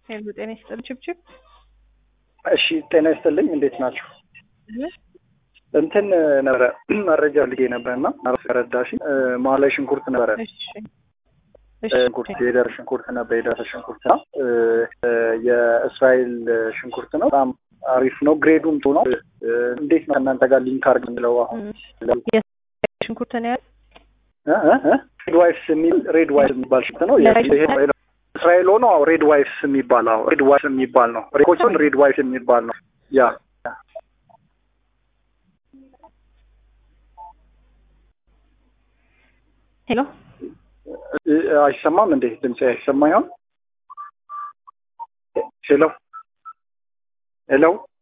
ሄሎ ጤና ይስጥልኝ ችብችብ እሺ ጤና ይስጥልኝ እንዴት ናችሁ? እንትን ነበረ መረጃ ልጌ ነበርና ረዳሽ መሀል ላይ ሽንኩርት ነበረ እሺ ሽንኩርት የደር ሽንኩርት ነበር የደረ ሽንኩርት ነው የእስራኤል ሽንኩርት ነው በጣም አሪፍ ነው ግሬዱም ጥሩ ነው እንዴት ነው ከእናንተ ጋር ሊንክ አርግ ምለው አሁን ሽንኩርት ነው ያል ሬድ ዋይፍስ የሚል ሬድ ዋይፍስ የሚባል ሽንኩርት ነው እስራኤል ሆኖ ሬድ ዋይፍስ የሚባል አዎ ሬድ ዋይፍስ የሚባል ነው ሬኮችን ሬድ ዋይፍስ የሚባል ነው ያ ሄሎ አይሰማም እንዴ ድምጽ አይሰማ ይሆን ሄሎ ሄሎ